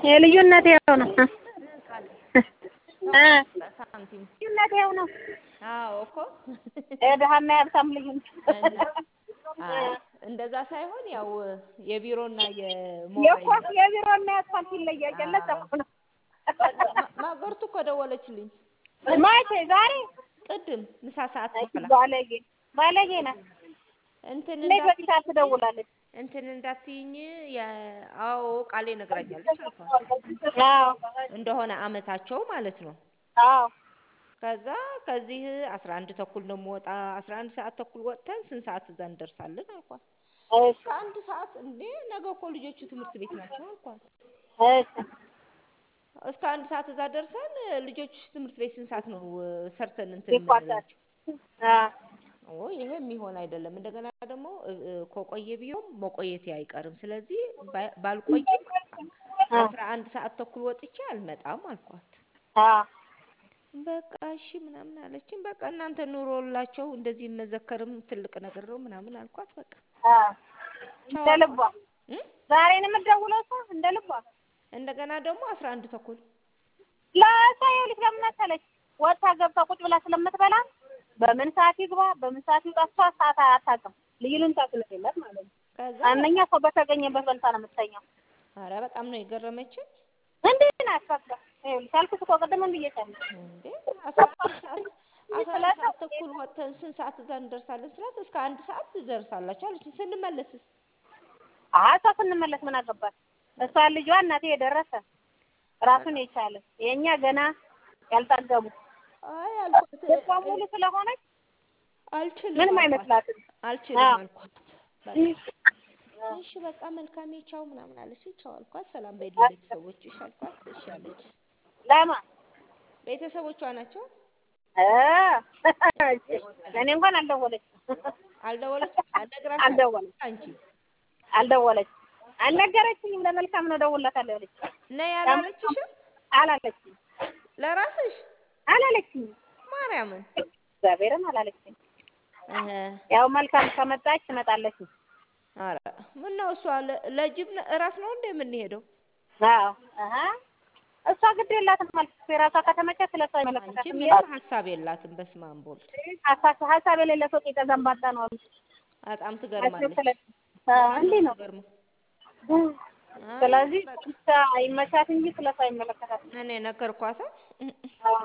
የልዩነት ያው ነው እ ሳንቲም ልዩነት ያው ነው አዎ እኮ የድሀና የሀብታም ልዩነት እና አይ እንደዛ ሳይሆን ያው የቢሮና የኳስ የሞባይል የቢሮና የአስፋልት ይለያል። ለዛ እኮ ነው ማ- ማገርቱ እኮ ደወለችልኝ መቼ ዛሬ ቅድም ምሳ ሰዓት በኋላ ባለጌ ባለጌ ናት። እንትን እኔ በዚህ እንዳት ሰዓት ትደውላለች። እንትን እንዳትይኝ የ- አዎ ቃሌ ነግራኛለች አልኳት አዎ እንደሆነ አመታቸው ማለት ነው አዎ ከዛ ከዚህ አስራ አንድ ተኩል ነው የምወጣ አስራ አንድ ሰዓት ተኩል ወጥተን ስንት ሰዓት እዛ እንደርሳለን አልኳት እሺ ከአንድ ሰዓት እንዴ ነገ እኮ ልጆቹ ትምህርት ቤት ናቸው አልኳት እሺ እስከ አንድ ሰዓት እዛ ደርሰን ልጆቹ ትምህርት ቤት ስንት ሰዓት ነው እ፣ ሰርተን እንትን ይቋጫል። የምንላቸው አዎ ኦ ይሄ የሚሆን አይደለም እንደገና ደግሞ እ፣ እ፣ ከቆየ ቢሆን መቆየቴ አይቀርም ስለዚህ ባ- ባልቆይም አስራ አንድ ሰዓት ተኩል ወጥቼ አልመጣም አልኳት አዎ በቃ እሺ ምናምን አለችኝ በቃ እናንተ ኑሮላቸው እንደዚህ መዘከርም ትልቅ ነገር ነው ምናምን አልኳት በቃ አዎ ቻው እንደ ልቧ አልኳት እ? ዛሬ ነው የምትደውለው እሷ እንደ ልቧ እንደገና ደግሞ አስራ አንድ ተኩል ለእሷ ይኸውልሽ ለምን መሰለሽ ወጥታ ገብታ ቁጭ ብላ ስለምትበላ በምን ሰዓት ይግባ በምን ሰዓት ይውጣ እሷ ሰዓት አታውቅም። ልዩ ልምታ ስለሌላት ማለት ነው። ከዛ አንደኛ ሰው በተገኘበት በልታ ነው የምትተኛው። አረ በጣም ነው የገረመችኝ እንዴት ናት? በቃ ይኸውልሽ አልኩሽ እኮ ቅድም ብዬሻለሁ። እንዴ አስራ አንድ ሰዓት አስራ አንድ ሰዓት ተኩል ወጥተን ስንት ሰዓት እዛ እንደርሳለን ስላት እስከ አንድ ሰዓት ትደርሳላችሁ አለችኝ ስንመለስስ አይ እሷ ስንመለስ ምን አገባት? እሷ ልጇ እናቴ የደረሰ ራሱን የቻለ የእኛ ገና ያልጠገቡ አይ አልኳት እሷ ሙሉ ስለሆነች አልችልም ምንም አልኳት አይመስላትም። አልችልም አዎ። አልኳት በቃ እሺ በቃ መልካሜ ቻው ምናምን አለች ቻው አልኳት ሰላም በይልኝ ቤተሰቦችሽ አልኳት እሺ አለች ለማ ቤተሰቦቿ ናቸው እ ለእኔ እንኳን አልደወለችም አልደወለች አልነግራሽ አልደወለች አንቺ አልደወለች አልነገረችኝም። ለመልካም ነው እደውልላታለሁ ያለች ነይ አላለችሽም አላለችኝ ለራስሽ አላለችኝም። ማርያምን እግዚአብሔርን አላለችኝ። እህ ያው መልካም ከመጣች ትመጣለች። ኧረ ምነው እሷ ለ- ለጅብ ነ- እራስ ነው እንደ የምንሄደው አዎ አሀ እሷ ግድ የላትም ማለት የራሷ ከተመቸ ስለሷ አንቺ አይመለከታትም። ምንም ሀሳብ የላትም በስመ አብ ወልድ ሀሳብ ሀሳብ የሌለ ሰው ቄጠ ዘንባጣ ነው አሉ። በጣም ሀሳብ ትገርማለች ስለ አዎ እንዲህ ነው። ትገርማ አይ ስለዚህ በቃ ብቻ ይመቻት እንጂ ስለሷ አይመለከታትም። እኔ ነገርኳታ አዎ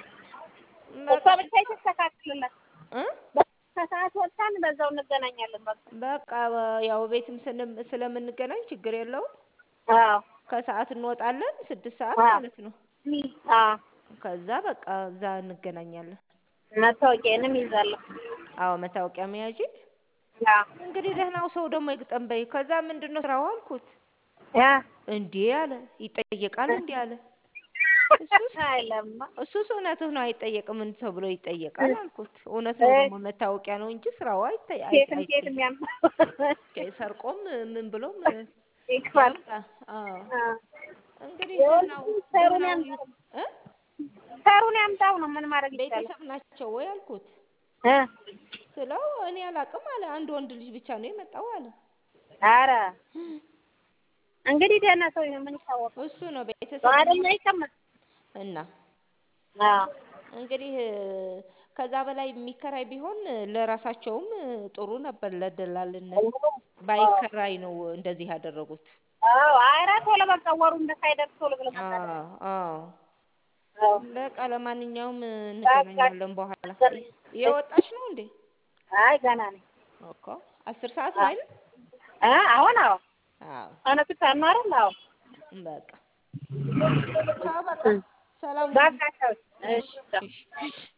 እሷ በቃ ብቻ ይተስተካክልላት። እ ከሰዓት ወጥታን በዛው እንገናኛለን። በቃ በቃ በ- ያው ቤትም ስንም- ስለምንገናኝ ችግር የለውም አዎ ከሰዓት እንወጣለን ስድስት ሰዓት አዎ ማለት ነው አዎ ከዛ በቃ እዛ እንገናኛለን መታወቂያንም ይዛለሁ። አዎ መታወቂያ መያዥ አዎ እንግዲህ ደህናው ሰው ደግሞ ይግጠም በይ ከዛ ምንድን ነው ስራው አልኩት ያ እንዴ አለ ይጠየቃል እንዴ አለ እሱስ አይለማ እሱስ እውነትህ ነው አይጠየቅም ምን ተብሎ ይጠየቃል አልኩት እውነት ነው ደግሞ መታወቂያ ነው እንጂ ስራው አይጠ- አይ- ሴትም ሴትም አይጠየቅም ያም ሰርቆም ምን ብሎም ይክፋል። ያምጣ አዎ አዎ እንግዲህ የወንድ ደህናው ሰሩን ደህናው ያምጣው እ ሰሩን ያምጣው ነው ምን ማድረግ ይቻላል? ቤተሰብ ናቸው ወይ አልኩት እ ስለው እኔ አላቅም አለ አንድ ወንድ ልጅ ብቻ ነው የመጣው አለ ኧረ እንግዲህ ደህና ሰው ይሁን ምን ይታወቃል? እሱ ነው ቤተሰብ አይደል አይቀመጥ እና አዎ እንግዲህ ከዛ በላይ የሚከራይ ቢሆን ለራሳቸውም ጥሩ ነበር ለደላልነት ባይከራይ ነው እንደዚህ ያደረጉት አዎ ኧረ ቶሎ በቃ ወሩ እንደሳይደርስ ቶሎ ብሎ መጣ አዎ አዎ አዎ በቃ ለማንኛውም እንገናኛለን በኋላ የወጣች ነው እንዴ አይ ገና ነኝ እኮ አስር ሰዓት ነው አይደል እ አሁን አዎ አዎ እውነቱ ነው አይደል? አዎ በቃ ቻው በቃ ሰላም በቃ ቻው። እሺ ቻው። እሺ እሺ